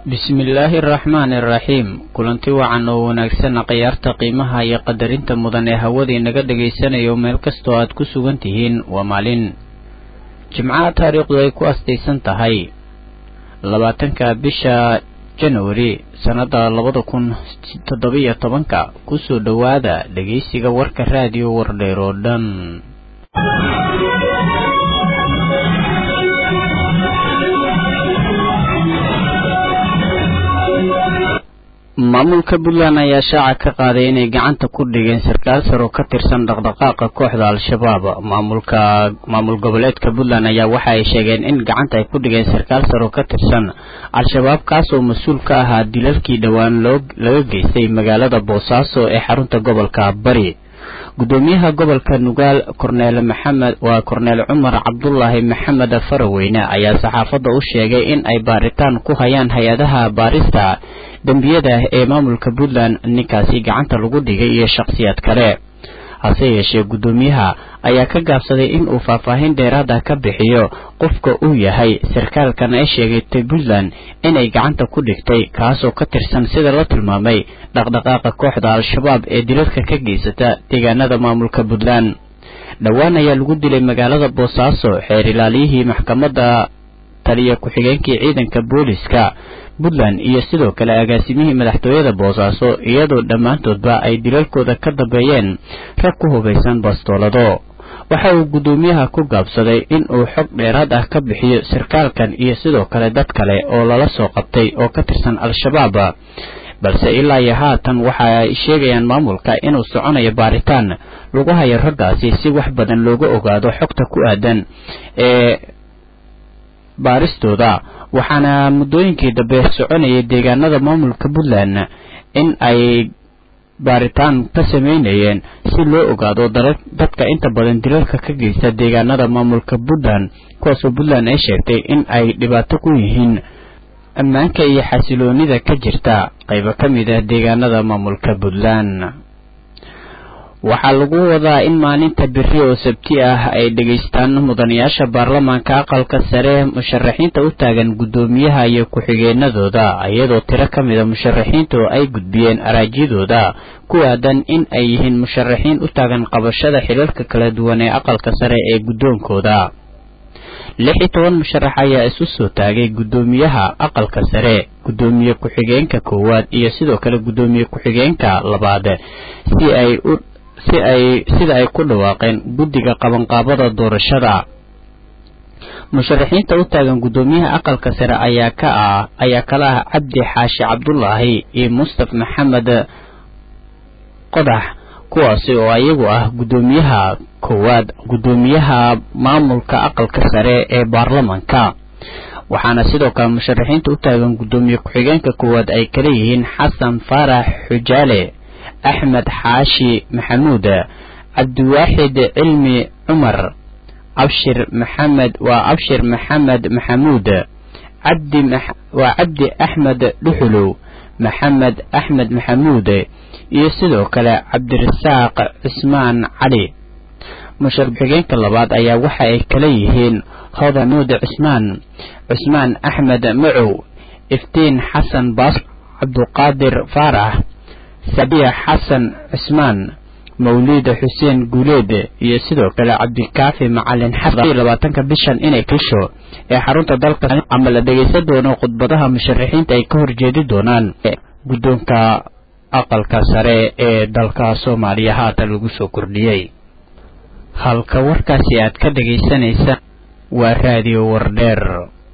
bismillaahi araxmaani araxiim kulanti wacan oo wanaagsan khiyaarta qiimaha iyo qadarinta mudan ee hawadii naga dhagaysanayo meel kastoo aad ku sugan tihiin waa maalin jimcaha taariikhdu ay ku astaysan tahay labaatanka bisha januari sannada labada kun toddobiyo tobanka kusoo dhowaada dhegaysiga warka raadiyo wardheer oo dhan maamulka puntland ayaa shaaca ka qaaday inay gacanta ku dhigeen sarkaal sar oo ka tirsan dhaqdhaqaaqa kooxda al-shabaab maamulka maamul goboleedka puntland ayaa waxa ay sheegeen in gacanta ay ku dhigeen sarkaal sar oo ka tirsan al-shabaab kaas oo mas-uul ka ahaa dilalkii dhowaan loo laga geystay magaalada boosaaso ee xarunta gobolka bari gudoomiyaha gobolka nugaal korneel maxamed waa korneel cumar cabdulaahi maxamed faraweyne ayaa saxaafadda u sheegay in ay baaritaan ku hayaan hay-adaha baarista dembiyada ee maamulka puntland ninkaasi gacanta lagu dhigay iyo shakhsiyaad kale hase yeeshee guddoomiyaha ayaa ka gaabsaday in uu faahfaahin dheeraada ka bixiyo qofka uu yahay sarkaalkan ay sheegatay puntland inay gacanta ku dhigtay kaasoo ka tirsan sida la tilmaamay dhaqdhaqaaqa kooxda al-shabaab ee dilalka ka geysata deegaanada maamulka puntland dhowaan ayaa lagu dilay magaalada boosaaso xeer ilaaliyihii maxkamadda taliya ku-xigeenkii ciidanka booliska puntland iyo sidoo kale agaasimihii madaxtooyada boosaaso iyadoo dhammaantoodba ay dilalkooda ka dambeeyeen rag ku hubaysan bastoolado waxa uu guddoomiyaha ku gaabsaday in uu xog dheeraad ah ka bixiyo sarkaalkan iyo sidoo kale dad kale oo lala soo qabtay oo ka tirsan al-shabaab balse ilaa iyo haatan waxa ay sheegayaan maamulka inuu soconayo baaritaan lagu hayo raggaasi si wax badan looga ogaado xogta ku aadan ee baaristooda waxaana muddooyinkii dambe soconayay deegaanada maamulka puntland in ay baaritaan ka sameynayeen si loo ogaado dadka inta badan dilalka ka geysta deegaanada maamulka puntland kuwaasoo puntland ay sheegtay in ay dhibaato ku yihiin ammaanka iyo xasiloonida ka jirta qaybo ka mid ah deegaanada maamulka puntland waxaa lagu wadaa in maalinta beri oo sabti ah ay dhegaystaan mudanayaasha baarlamaanka aqalka sare musharaxiinta u taagan guddoomiyaha iyo ku-xigeenadooda iyadoo tiro ka mida musharaxiintu ay gudbiyeen araajyadooda ku aadan in ay yihiin musharaxiin u taagan qabashada xilalka kala duwan ee aqalka sare ee guddoonkooda lix iyo toban musharax ayaa isu soo taagay guddoomiyaha aqalka sare guddoomiye ku-xigeenka koowaad iyo sidoo kale guddoomiye ku-xigeenka labaad si ay u si ay sida ay ku dhawaaqeen guddiga qabanqaabada doorashada musharaxiinta u taagan guddoomiyaha aqalka sare ayaa ka ah ayaa kala ah cabdi xaashi cabdulaahi iyo mustaf maxamed qodax kuwaasi oo iyagu ah guddoomiyaha koowaad guddoomiyaha maamulka aqalka sare ee baarlamanka waxaana sidoo kale musharaxiinta u taagan guddoomiye ku-xigeenka koowaad ay kala yihiin xasan faarax xujaale axmed xaashi maxamuud cabdiwaaxid cilmi cumar abshir maxamed waa abshir maxamed maxamuud cabdi waa cabdi axmed dhuxulow maxamed axmed maxamuud iyo sidoo kale cabdirasaaq cismaan cali musharax xigeenka labaad ayaa waxa ay kala yihiin hodanuud cismaan cismaan axmed macow iftiin xasan baas cabduqaadir faarax sabiya xasan cismaan mawliida xuseen guuleed iyo sidoo kale cabdikaafi macalin xasan labaatanka bishan inay kisho ee xarunta dalka ama la dhegaysan doono khudbadaha musharaxiinta ay ka horjeedi doonaan guddoonka aqalka sare ee dalka soomaaliya haatan lagu soo kordhiyey halka warkaasi aad ka dhegaysanaysa waa raadiyo wardheer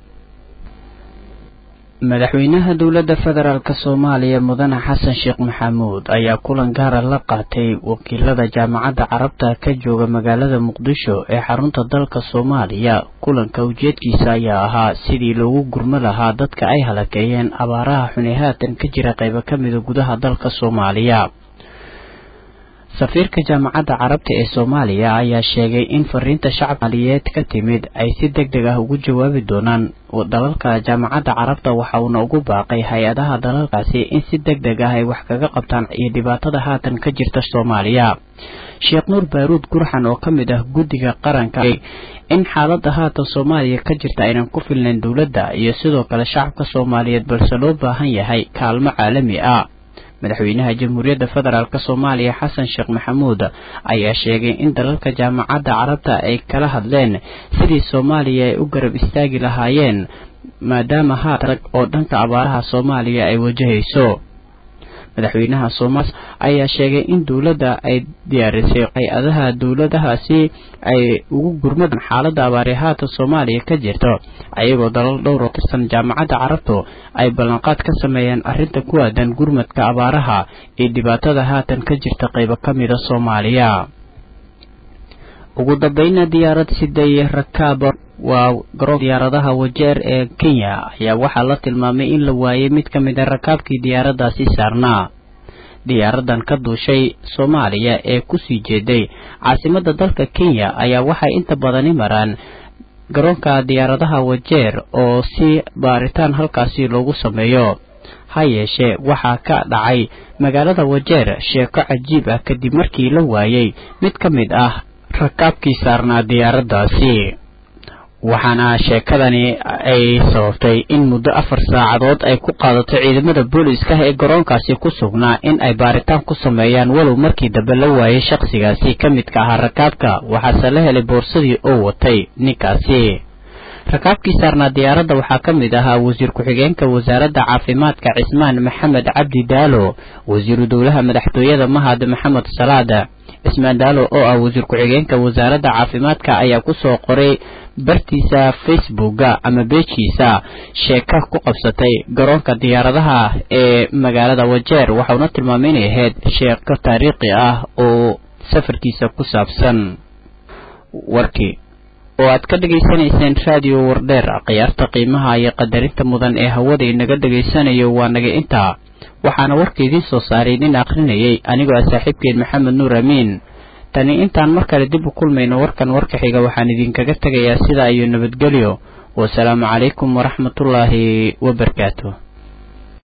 madaxweynaha dowladda federaalk soomaaliya mudane xasan sheekh maxamuud ayaa kulan gaara la qaatay wakiilada jaamacadda carabta ka jooga magaalada muqdisho ee xarunta dalka soomaaliya kulanka ujeedkiisa ayaa ahaa sidii loogu gurmo lahaa dadka ay halakeeyeen abaaraha xuni haatan ka jira qaybo ka mida gudaha dalka soomaaliya safiirka jaamacadda carabta ee soomaaliya ayaa sheegay in fariinta shacab maaliyeed ka timid ay si deg deg ah ugu jawaabi doonaan dalalka jaamacadda carabta waxa uuna ugu baaqay hay-adaha dalalkaasi in si deg deg ah ay wax kaga qabtaan iyo dhibaatada haatan ka jirta soomaaliya sheekh nuur baaruud gurxan oo ka mid ah guddiga qaranka in xaaladda haatan soomaaliya ka jirta aynan ku filnayn dowladda iyo sidoo kale shacabka soomaaliyeed balse loo baahan yahay kaalmo caalami ah madaxweynaha jamhuuriyadda federaalk soomaaliya xasan sheekh maxamuud ayaa sheegay in dalalka jaamacadda carabta ay kala hadleen sidii soomaaliya ay u garab istaagi lahaayeen maadaama haatan oo dhanka abaaraha soomaaliya ay wajahayso madaxweynaha soomaaliya ayaa sheegay in dowladda ay diyaarisay hay-adaha dowladahaasi ay ugu gurmadaan xaaladda abaari haatan soomaaliya ka jirto ayagoo dalal dhowr oo tirsan jaamacadda carabtu ay ballanqaad ka sameeyeen arrinta ku aadan gurmadka abaaraha iyo dhibaatada haatan ka jirta qaybo ka mida soomaaliya ugu dambayna diyaarad siday rakaab waa garoon diyaaradaha wajeer ee kenya ayaa waxaa la tilmaamay in la waayay mid ka mid a rakaabkii diyaaraddaasi saarnaa diyaaradan ka duushay soomaaliya ee kusii jeeday caasimadda dalka kenya ayaa waxay inta badani maraan garoonka diyaaradaha wajeer oo si baaritaan halkaasi loogu sameeyo ha yeeshee waxaa ka dhacay magaalada wajeer sheeko cajiib ah kadib markii la waayay mid ka mid ah rakaabkii saarnaa diyaaraddaasi waxaana sheekadani ay sababtay in muddo afar saacadood ay ku qaadato ciidamada booliiska ee garoonkaasi ku sugnaa in ay baaritaan ku sameeyaan walow markii dambe la waayay shakhsigaasi ka midka ahaa rakaabka waxaase la helay boorsadii oo watay ninkaasi rakaabkii saarnaa diyaaradda waxaa ka mid ahaa wasiir ku-xigeenka wasaaradda caafimaadka cismaan maxamed cabdi daalo wasiiru dowlaha madaxtooyada mahad maxamed salaada cismaan daalo oo ah wasiir ku-xigeenka wasaaradda caafimaadka ayaa kusoo qoray bartiisa facebooka ama beejiisa sheeka ku qabsatay garoonka diyaaradaha ee magaalada wajeer waxauna tilmaamay inay ahayd sheeko taariikhi ah oo safarkiisa ku saabsan warkii oo aad ka dhegaysanayseen raadiyo wardheer khiyaarta qiimaha iyo qadarinta mudan ee hawada inaga dhegaysanayo waa naga intaa waxaana warka idiin soo saaray nin akhrinayay anigoo ah saaxiibkeed maxamed nuur amiin tani intaan mar kale dib u kulmayno warkan warka xiga waxaan idinkaga tegayaa sidaa iyo nabadgelyo wasalaamu calaykum waraxmatullaahi wabarakaatu